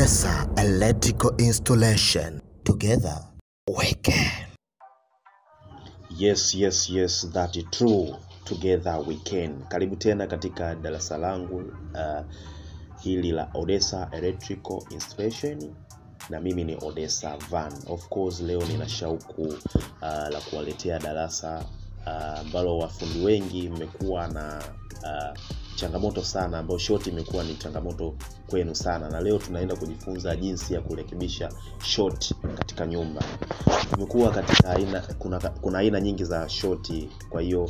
Odessa Electrical Installation. Together we can. Yes, yes, yes, that is true. Together we can. Karibu tena katika darasa langu uh, hili la Odessa Electrical Installation na mimi ni Odessa Van. Of course leo nina shauku uh, la kuwaletea darasa uh, ambalo wafundi wengi mmekuwa na uh, changamoto sana ambayo shoti imekuwa ni changamoto kwenu sana na leo tunaenda kujifunza jinsi ya kurekebisha shoti katika nyumba kumekuwa katika aina kuna, kuna aina nyingi za shoti kwa hiyo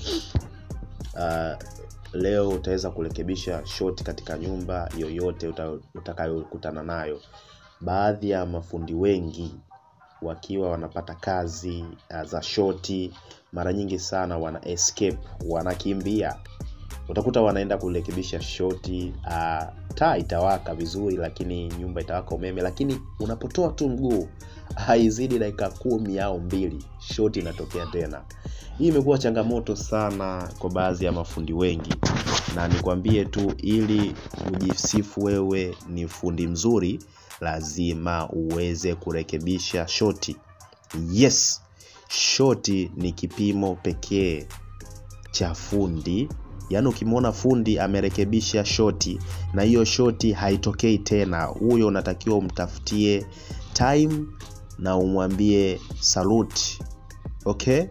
uh, leo utaweza kurekebisha shoti katika nyumba yoyote uta, utakayokutana nayo baadhi ya mafundi wengi wakiwa wanapata kazi uh, za shoti mara nyingi sana wana escape wanakimbia utakuta wanaenda kurekebisha shoti uh, taa itawaka vizuri lakini nyumba itawaka umeme lakini unapotoa tu mguu haizidi dakika kumi au mbili shoti inatokea tena hii imekuwa changamoto sana kwa baadhi ya mafundi wengi na nikwambie tu ili ujisifu wewe ni fundi mzuri lazima uweze kurekebisha shoti yes shoti ni kipimo pekee cha fundi yaani ukimwona fundi amerekebisha shoti na hiyo shoti haitokei tena huyo unatakiwa umtafutie time na umwambie saluti okay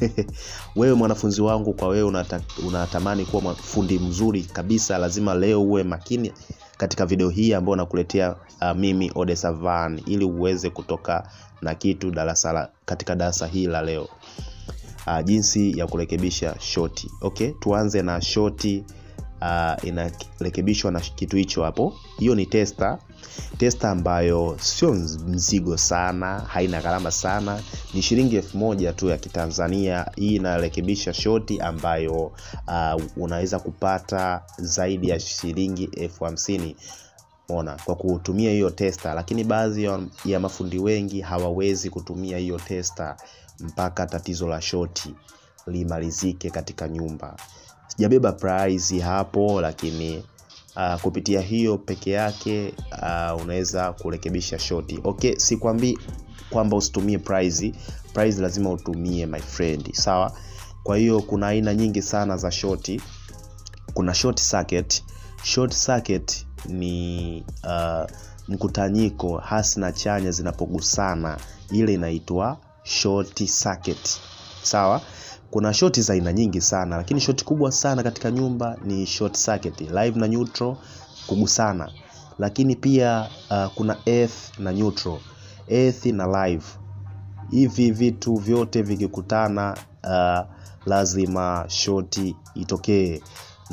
wewe mwanafunzi wangu kwa wewe unata, unatamani kuwa fundi mzuri kabisa lazima leo uwe makini katika video hii ambayo nakuletea uh, mimi Odessa Van ili uweze kutoka na kitu darasa la, katika darasa hili la leo uh, jinsi ya kurekebisha shoti okay tuanze na shoti uh, inarekebishwa na kitu hicho hapo hiyo ni testa testa ambayo sio mzigo sana haina gharama sana ni shilingi elfu moja tu ya kitanzania hii inarekebisha shoti ambayo uh, unaweza kupata zaidi ya shilingi elfu hamsini ona kwa kutumia hiyo testa lakini baadhi ya, ya mafundi wengi hawawezi kutumia hiyo testa mpaka tatizo la shoti limalizike katika nyumba sijabeba price hapo lakini uh, kupitia hiyo peke yake uh, unaweza kurekebisha shoti okay sikwambii kwamba usitumie price price lazima utumie my friend sawa kwa hiyo kuna aina nyingi sana za shoti kuna short circuit short circuit ni uh, mkutanyiko hasi na chanya zinapogusana ile inaitwa short circuit sawa kuna shoti za aina nyingi sana lakini shoti kubwa sana katika nyumba ni short circuit live na neutral kugusana lakini pia uh, kuna earth na neutral earth na live hivi vitu vyote vikikutana uh, lazima shoti itokee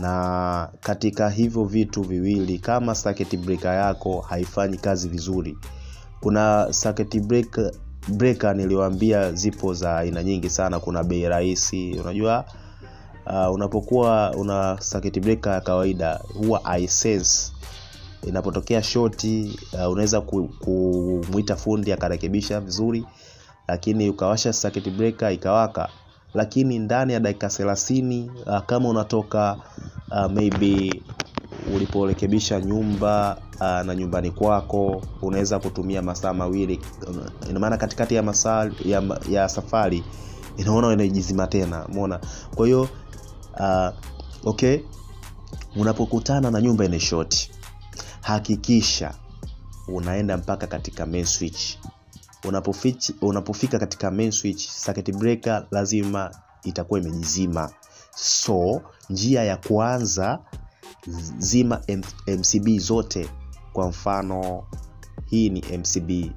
na katika hivyo vitu viwili kama circuit breaker yako haifanyi kazi vizuri kuna circuit breaker breaker niliwaambia zipo za aina nyingi sana kuna bei rahisi unajua uh, unapokuwa una circuit breaker ya kawaida huwa isense inapotokea shoti uh, unaweza kumwita fundi akarekebisha vizuri lakini ukawasha circuit breaker ikawaka lakini ndani ya dakika thelathini uh, kama unatoka uh, maybe uliporekebisha nyumba uh, na nyumbani kwako unaweza kutumia masaa mawili ina maana katikati ya masaa ya, ya safari inaona inajizima tena umeona kwa hiyo uh, okay unapokutana na nyumba ine shoti hakikisha unaenda mpaka katika main switch Unapofich, unapofika katika main switch circuit breaker lazima itakuwa imejizima so njia ya kwanza zima M mcb zote kwa mfano hii ni mcb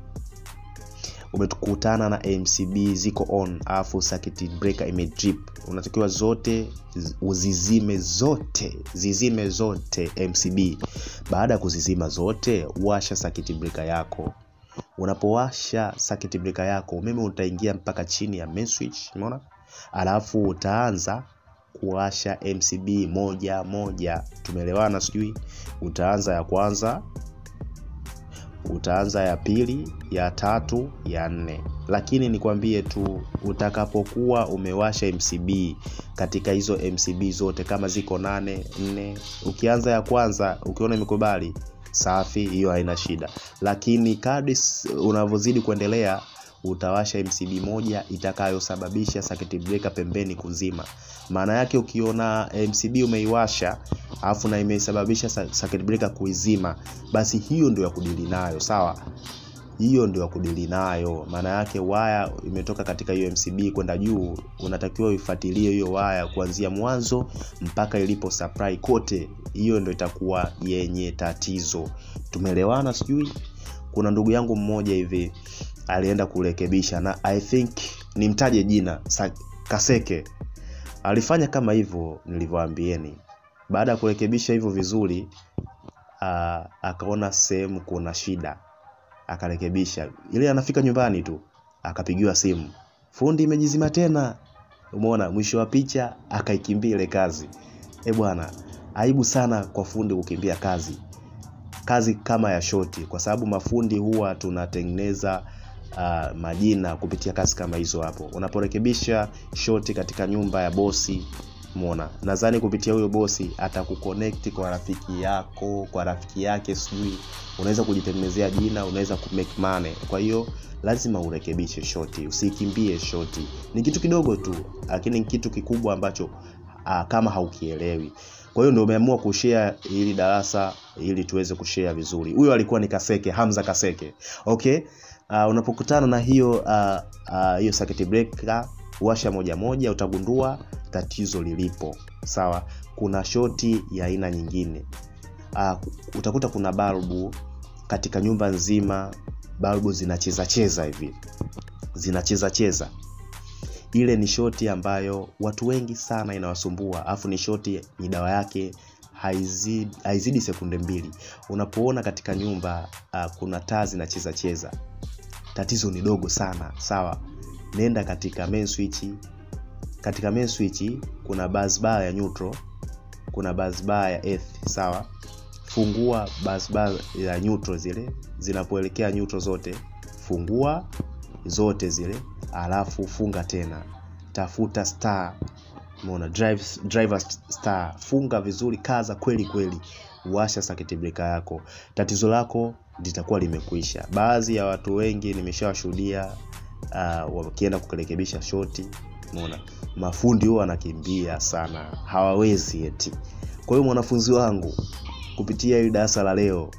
umekutana na mcb ziko on alafu circuit breaker imedrip unatakiwa zote uzizime zote zizime zote mcb baada ya kuzizima zote washa circuit breaker yako unapowasha circuit breaker yako umeme utaingia mpaka chini ya main switch umeona alafu utaanza kuwasha mcb moja moja tumeelewana sijui utaanza ya kwanza utaanza ya pili ya tatu ya nne lakini nikwambie tu utakapokuwa umewasha mcb katika hizo mcb zote kama ziko nane nne ukianza ya kwanza ukiona imekubali safi hiyo haina shida lakini kadri s- unavyozidi kuendelea utawasha mcb moja itakayosababisha circuit breaker pembeni kuzima maana yake ukiona mcb umeiwasha alafu na imesababisha sa- circuit breaker kuizima basi hiyo ndio ya kudili nayo sawa hiyo ndio ya kudili nayo maana yake waya imetoka katika hiyo mcb kwenda juu unatakiwa uifuatilie hiyo waya kuanzia mwanzo mpaka ilipo supply kote hiyo ndio itakuwa yenye tatizo tumeelewana sijui kuna ndugu yangu mmoja hivi alienda kurekebisha na i think nimtaje jina Sa- kaseke alifanya kama hivyo nilivyoambieni baada ya kurekebisha hivyo vizuri uh, akaona sehemu kuna shida akarekebisha ile anafika nyumbani tu akapigiwa simu fundi imejizima tena umeona mwisho wa picha akaikimbia ile kazi e bwana aibu sana kwa fundi kukimbia kazi kazi kama ya shoti kwa sababu mafundi huwa tunatengeneza uh, majina kupitia kazi kama hizo hapo unaporekebisha shoti katika nyumba ya bosi mona nadhani kupitia huyo bosi atakuconnect kwa rafiki yako kwa rafiki yake sijui unaweza kujitengenezea jina unaweza kumake money kwa hiyo lazima urekebishe shoti usikimbie shoti ni kitu kidogo tu lakini ni kitu kikubwa ambacho uh, kama haukielewi kwa hiyo ndio umeamua kushare ili darasa ili tuweze kushare vizuri huyo alikuwa ni kaseke hamza kaseke okay uh, unapokutana na hiyo uh, uh, hiyo circuit breaker washa moja moja utagundua tatizo lilipo sawa kuna shoti ya aina nyingine uh, utakuta kuna balbu katika nyumba nzima balbu zinacheza cheza hivi zinacheza cheza ile ni shoti ambayo watu wengi sana inawasumbua alafu ni shoti ni dawa yake haizidi, haizidi sekunde mbili unapoona katika nyumba uh, kuna taa zinacheza cheza tatizo ni dogo sana sawa nenda katika main switch katika main switch kuna bus bar ya neutral kuna bus bar ya earth sawa fungua bus bar ya neutral zile zinapoelekea neutral zote fungua zote zile alafu funga tena tafuta star umeona drive, driver star funga vizuri kaza kweli kweli washa circuit breaker yako tatizo lako litakuwa limekwisha baadhi ya watu wengi nimeshawashuhudia uh, wakienda kurekebisha shoti umeona mafundi huwa wanakimbia sana hawawezi eti kwa hiyo mwanafunzi wangu kupitia hili darasa la leo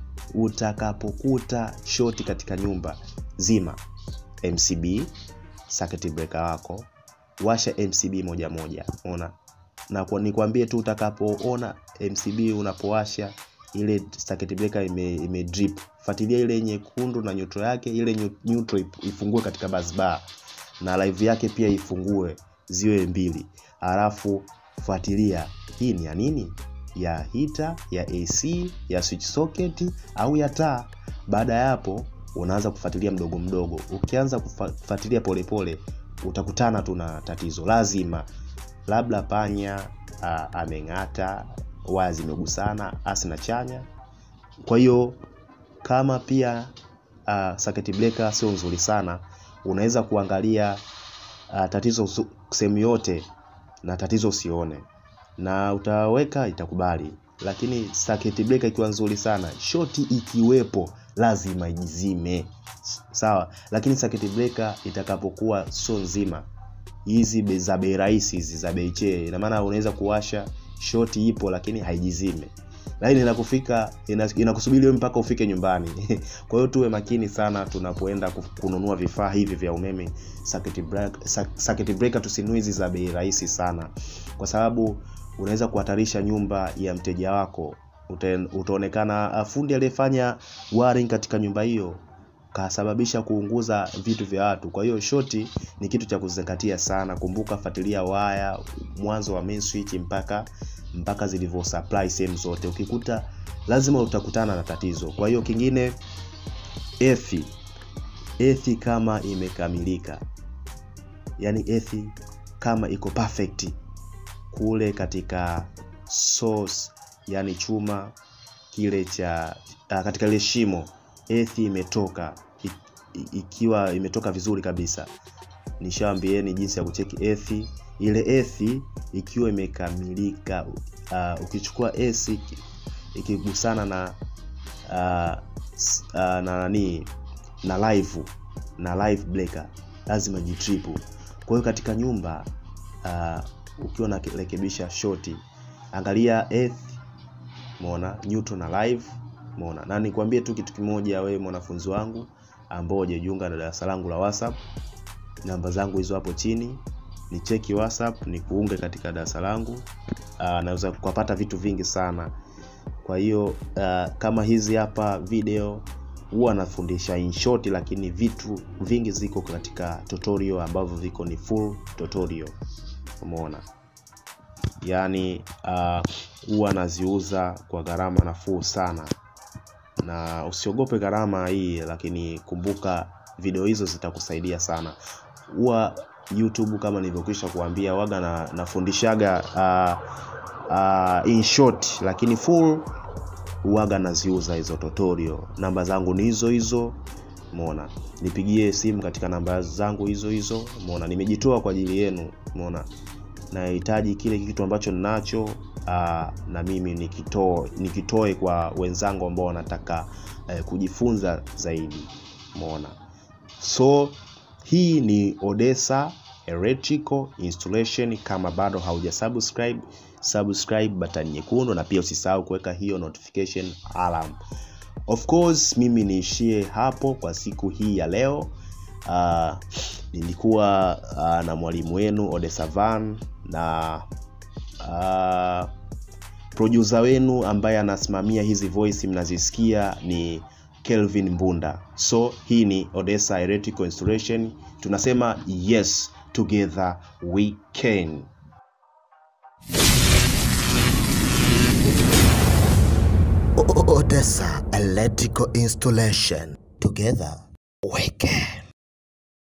utakapokuta shoti katika nyumba zima mcb circuit breaker wako washa mcb moja moja ona na kwa, nikwambie tu utakapoona mcb unapowasha ile circuit breaker ime, ime drip fuatilia ile nyekundu na nyuto yake ile nyu- nyuto ip- ifungue katika bus bar na live yake pia ifungue ziwe mbili alafu fuatilia hii ni ya nini ya hita ya ac ya switch socket au ya taa baada ya hapo unaanza kufuatilia mdogo mdogo ukianza kufa- kufuatilia polepole utakutana tu na tatizo lazima labda panya a, ameng'ata waya zimegusana asi na chanya kwa hiyo kama pia uh, circuit breaker sio nzuri sana unaweza kuangalia uh, tatizo su- sehemu yote na tatizo usione na utaweka itakubali lakini circuit breaker ikiwa nzuri sana shoti ikiwepo lazima ijizime S- sawa lakini circuit breaker itakapokuwa sio nzima hizi be- za bei rahisi hizi za bei chee ina maana unaweza kuwasha shoti ipo lakini haijizime lakini inakufika ina- inakusubiri wewe mpaka ufike nyumbani kwa hiyo tuwe makini sana tunapoenda ku- kununua vifaa hivi vya umeme circuit break- cir- circuit breaker tusinunue hizi za bei rahisi sana kwa sababu unaweza kuhatarisha nyumba ya mteja wako Ute- utaonekana ah, fundi aliyefanya wiring katika nyumba hiyo kasababisha kuunguza vitu vya watu kwa hiyo shoti ni kitu cha kuzingatia sana kumbuka fuatilia waya mwanzo wa main switch mpaka mpaka zilivyo supply sehemu zote ukikuta lazima utakutana na tatizo kwa hiyo kingine ethi ethi kama imekamilika yani ethi kama iko perfect kule katika source yani chuma kile cha uh, katika ile shimo ethi imetoka i- i- ikiwa imetoka vizuri kabisa nishawambieni jinsi ya kucheki ethi ile ethi ikiwa imekamilika uh, ukichukua esi ikigusana na uh, s- uh, na nani na live na live breaker lazima jitripu kwa hiyo katika nyumba uh, ukiwa unarekebisha shoti angalia earth umeona neutral na live umeona na nikwambie tu kitu kimoja wewe mwanafunzi wangu ambao hujajiunga na darasa langu la whatsapp namba zangu hizo hapo chini ni cheki whatsapp ni kuunge katika darasa langu uh, naweza kupata vitu vingi sana kwa hiyo uh, kama hizi hapa video huwa nafundisha in short lakini vitu vingi ziko katika tutorial ambavyo viko ni full tutorial umeona yaani uh, huwa naziuza kwa gharama nafuu sana na usiogope gharama hii lakini kumbuka video hizo zitakusaidia sana huwa youtube kama nilivyokwisha kuambia waga na, nafundishaga uh, uh, in short lakini full huwaga naziuza hizo tutorial namba zangu ni hizo hizo mona nipigie simu katika namba zangu hizo hizo mona nimejitoa kwa ajili yenu mona nahitaji kile kitu ambacho ninacho uh, na mimi nikitoe nikitoe kwa wenzangu ambao wanataka uh, kujifunza zaidi mona so hii ni odessa electrical installation kama bado hauja subscribe subscribe button nyekundu na pia usisahau kuweka hiyo notification alarm of course mimi niishie hapo kwa siku hii ya leo uh, nilikuwa uh, na mwalimu wenu odessa van na uh, producer wenu ambaye anasimamia hizi voice mnazisikia ni kelvin mbunda so hii ni odessa electrical installation tunasema yes together we can O- O- Odessa Electrical Installation. Together we can.